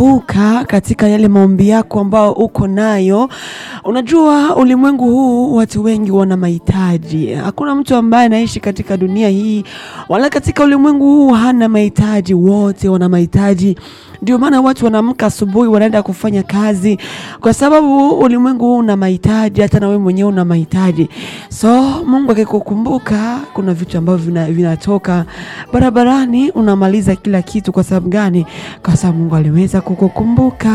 buka katika yale maombi yako ambao uko nayo. Unajua ulimwengu huu watu wengi wana mahitaji. Hakuna mtu ambaye anaishi katika dunia hii wala katika ulimwengu huu hana mahitaji, wote wana mahitaji. Ndio maana watu wanaamka asubuhi wanaenda kufanya kazi, kwa sababu ulimwengu huu una mahitaji, hata na wewe mwenyewe una mahitaji. So Mungu akikukumbuka, kuna vitu ambavyo vina- vinatoka barabarani, unamaliza kila kitu. Kwa sababu gani? Kwa sababu Mungu aliweza kukukumbuka.